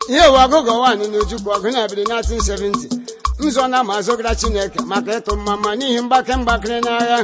ihe ụwa ọgụgụ nwaanyị n'Ojukwu ọgụ na-ebiri 1970 mzọ na ma azọgara Chineke maka ịtụ mmama n'ihi mgbake mgbakịrị n'agha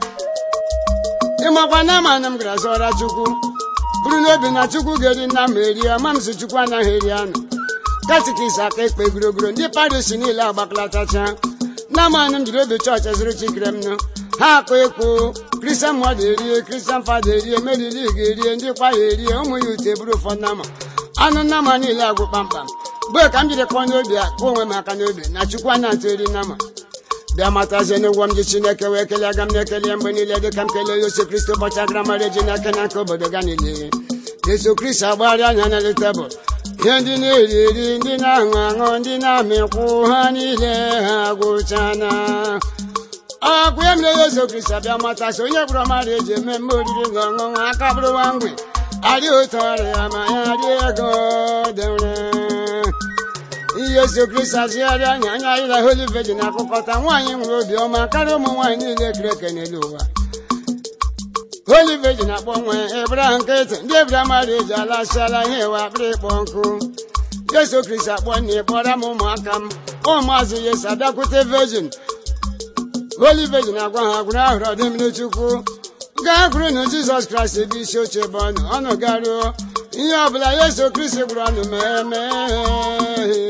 ịmakwa na ama na m gara zọra Chukwu bụrụ n'obi na Chukwu ga-eri nna m erie ma m si Chukwu anaghị eri anụ katikis aka ekpe gburugburu ndị paris niile agbakọlatacha na amanụ m jiri obi chọọchị zụrụ chikere m nụ ha akụ ekpo kristian mmadụ erie kristian fada erie merili ga-erie ndị kwaya erie ụmụ ya ute bụrụ ụfọdụ nama anụ nama niile agwụ kpamkpam mgbe ka m jiri kpọọ n'obi a kpọọ onwe m aka n'obi na chukwu a na-atụ eri nama bịa matazie n'ụgwọ m ji chineke wee kelee aga m na-ekele mgbe niile dịka m kelee Yesu kristi ụbọchị agramara eji n'aka na nke obodo ga niile Yesu kristi agbagharịa anya na tebụl ihe ndị na-eri eri ndị na-aṅụ aṅụ ndị na-amịkwụ ha niile ha gwụchana ọkụ ya mere Yesu kristi abịa matasị onye kpọrọ mmadụ eji eme mme oriri na ọṅụṅụ aka bụrụwa mgbe adị otu ọrịa ma ya dị ego dere Yesu kristi azigharịa anya anya ịla Holy Virgin akụkọta nwaanyị nwere obiọma karịa ụmụ nwaanyị niile kere eke n'elu ụwa Holy Virgin akpọ nwa ebra nkịtị ndị ebra mmadụ eji alasịala ihe ewe akpịrị ịkpọ nkụ Yesu kristi akpọ nne kpọrọ m ụmụaka m ụmụazị Yesu abịakwute Virgin Holy Virgin agwa ha gwụrụ ahụrụ ọdịmiri Chukwu gaa kwuru na Jizọs Kraịst ebe isi oche ebe ọnụ ọnụ garuo ihe ọbụla Yesu kristi gwụrụ ọnụ mee mee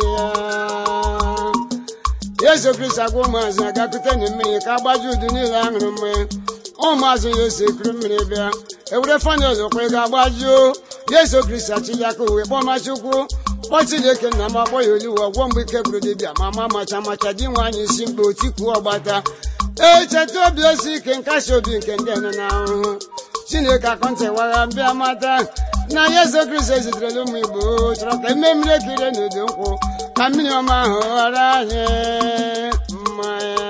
ya Yesu kristi agwa ụmụazị agakwute na mmiri ka agbaji udu niile aṅụrụ mmanya ụmụazụ ya esi ekuru mmiri bịa ewere fanel kwe ga-agbajuo Yesu kristi achili aka uwe kpọma Chukwu kpọ Chineke nna m akpọ ya oliwe ọgwọ mgbe ike gwụrụ dibịa ma ma macha macha di nwaanyị isi mkpa otikuo ọgbata echeta obi osi ike nkasi obi nke ndị nọ n'ahụhụ Chineke akọntịwagha mbịa mata na Yesu kristi ezitere ụmụ Igbo chọrọ ka eme mmiri ekiri n'udu nkwụ ka mmiri ọma ahụ ghọrọ anyị mmanya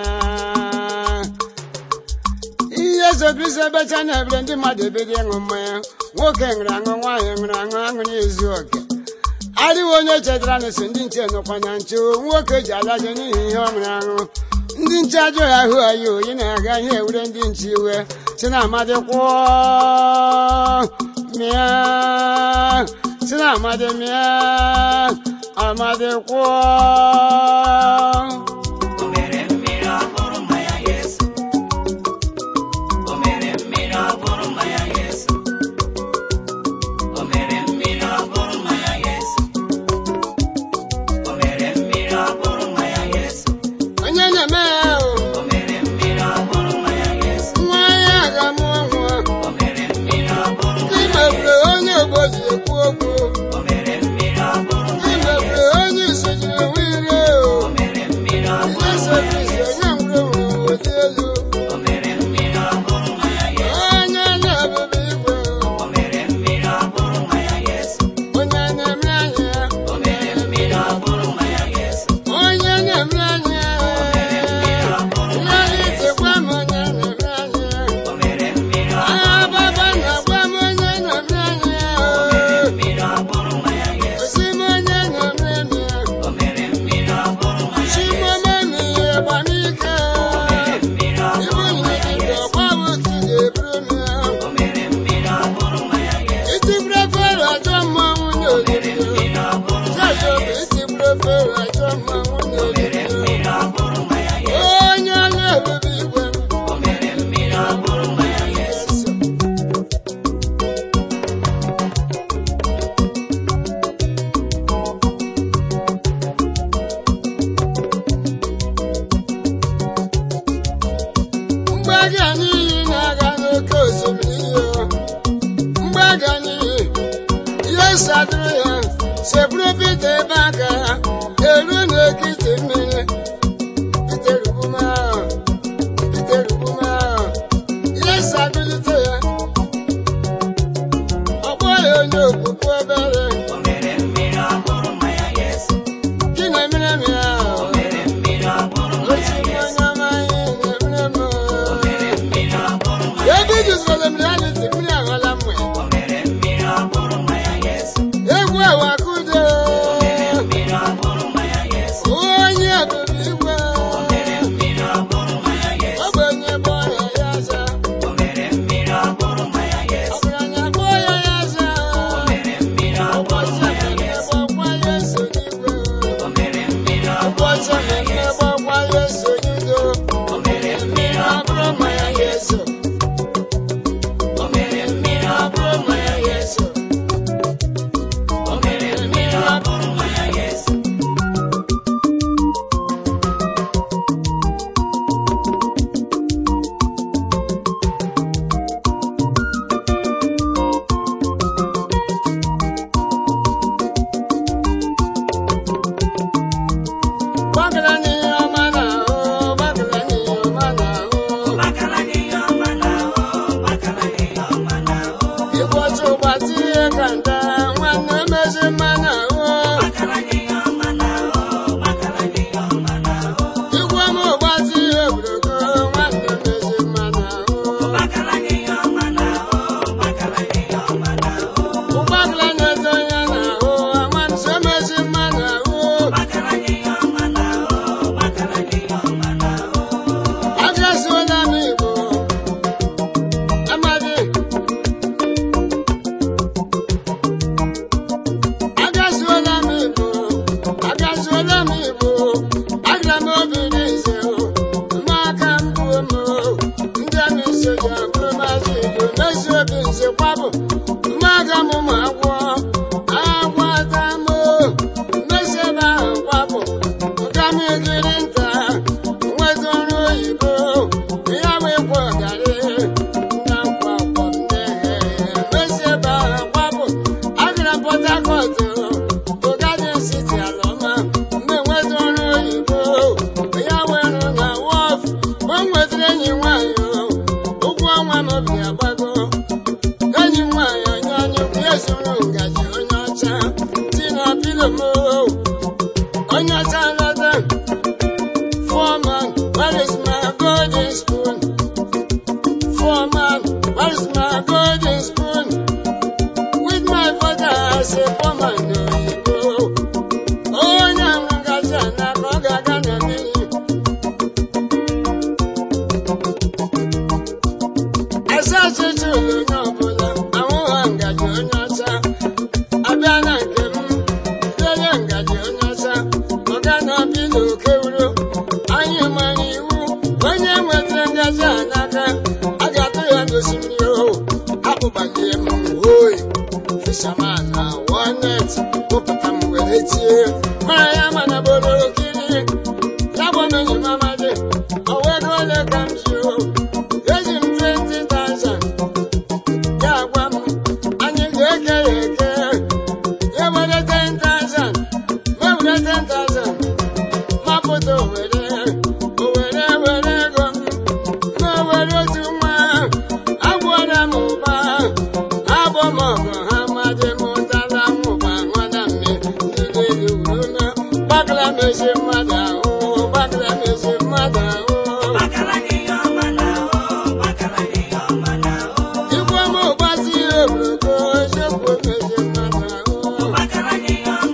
Yesu kristi ebecha na-ebere ndị mmadụ ebido ịṅụ mmanya nwoke ṅụrụ aṅụ nwaanyị ṅụrụ aṅụ aṅụ na-ezu oke adịghị onye chetara na so ndị nche nọkwa na nche nwoke ji alaje n'ihi ihe ọ ṅụrụ aṅụ ndị nche ajọ ya ahụ ayi oyi na-aga ihe ewure ndị nche iwe si na amadị kwụọ mịa si na amadị mịa amadị kwụọ O mere mmiri ọ bụrụ mmanya Yesu. O mere mmiri ọ bụrụ mmanya Yesu. O mere mmiri ọ bụrụ mmanya Yesu. O mere mmiri ọ bụrụ mmanya Yesu. onye na-eme ya ahụ O mere mmiri ọ bụrụ mmanya Yesu. nwa ya ga-amụ nwa O mere mmiri ọ bụrụ ndị mmanya mebiri Yesu. onye ogbo ji ekwu okwu O mere mmiri ọ bụrụ ndị mmanya mebiri Yesu. onye isi jiri nwe ire o O mere mmiri ọ bụrụ Yesu mmanya kristi Yesu. onye nwụrụ nwụrụ dị elu O mere mmiri ọ bụrụ mmanya Yesu. onye na-ebube igwe O mere mmiri ọ bụrụ mmanya Yesu. onye na-eme anya O mere mmiri ọ bụrụ mmanya Yesu. onye na-eme anya mmiri itekwa m onye na-eme anya O mere mmiri ọ agha baba na-agwa m onye na-eme anya mmiri ọ bụrụ mmanya Yesu. osi m onye na-eme anya O mere mmiri ọ bụrụ mmanya Yesu. chimomemi ịgba n'ike Mmiri ọ ibu bụrụ mmanya nyere Yesu. ọgba otu ga-eburu m ya O mere mmiri ọ bụrụ mmanya Yesu. itigburu efere ajọ mmanwụ n'olili Mmiri ọ bụrụ mmanya Jọjọ bụ itigburu efere ajọ mmanwụ n'olili mmiri ọ bụrụ mmanya Yesu. onye ọrụ ebube igwe m O mere mmiri ọ bụrụ mmanya Yesu. mgbaga n'iyi na-aga n'oke osimiri iyo mgbaga n'iyi ihe sadụrụ ya sepụrụ Pita ebe aka ya eru n'ekiti mmiri Pita rubuma Pita rubuma ihe sadụlite ya ọkpọ ya onye okwukwe obere O mere mmiri ọ bụrụ mmanya Yesu. gị na-emere m ya O mere mmiri ọ bụrụ mmanya osi m Yesu. onye ọma anyị na-emere m O mere mmiri ọ bụrụ mmanya ebe iji zụrụ m reality mmiri aghọla mwe O mere mmiri ọ bụrụ mmanya Yesu. egwu awakudo Mmiri ọ bụrụ mmanya Yesu. onye ebube igwe O mere mmiri ọ bụrụ mmanya Yesu. ogbenye bụ ọrịa ya aza O mere mmiri ọ bụrụ mmanya Yesu. ọgaranya bụ ya ya aza O mere mmiri ọ bụrụ ụbọchị mmanya ekele Yesu. bụ ọkwa Yesu m onye ọcha lọta foreman where is my golden spoon foreman where is my golden spoon with my father as a foreman oyibo onye ahụ ngaji a n'aka ọ ga-aga na mmiri asa ọchịchị ụlọ onye ọbụla ahụha ngaji onye ọcha abịa na nke m denye ngaji onye ọcha ọga na-abị n'oke wuro anyị mara iwu onye nwetara ngaji a n'aka a ga-atụ ya n'osimiri o akpụbanye m oyi fishaman na walnet kpụpụta m were tie mara ya mana boro okiri ya bụ na onye m amadị o wego ole ka m ji o eji m 20,000 ya gwa m anyị ga-eke ya eke ya were 10,000 ma were 10,000 mapụta owere owere were ego m ma were otu nwa agwọra m ụba abụ m ọgụ ha madị m ụtara nwụba nwada mme ndị niile wuru na gbakara m ezi mmadụ ahụ gbakara m ezi mmadụ ahụ Igwe m ụgbazi ihe obodo eziokwu mezi mmadụ ahụ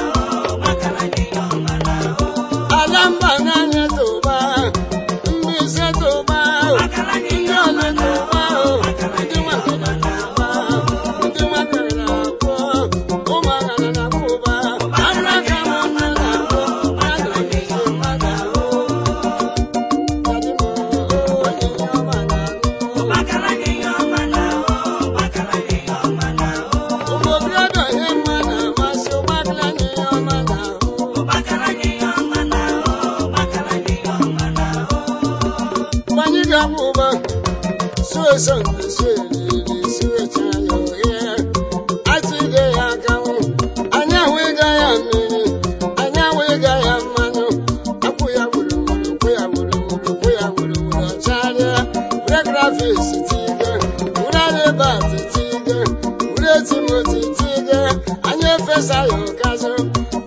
ala mba n'anya tụba mbaise tụba ndị ole tụba ndị nwakere na-agba ndị nwakere na-akwụ ụmụagara na-akwụ ụba ara ka m nne na-akwụ mmadụ mezi mmadụ ahụ Dadị m, onye ihe ọma na-anụ ụmụ okorobịa ihe mma na-amasị ụgbakara nye ihe ọma na-ahụ Anyị ga-akwụ ụba suo so nke suo eriri suocha ya oghe achịde ya akanwụ anyị ahụ ịga ya mmiri anyị ahụ ịga ya mmanụ akwụ ya gburugburu kwụ ya gburugburu kwụ ya gburugburu ọcharịa were grafis tige were alibat tige were timoti tige anyị efesa ya ụkazụ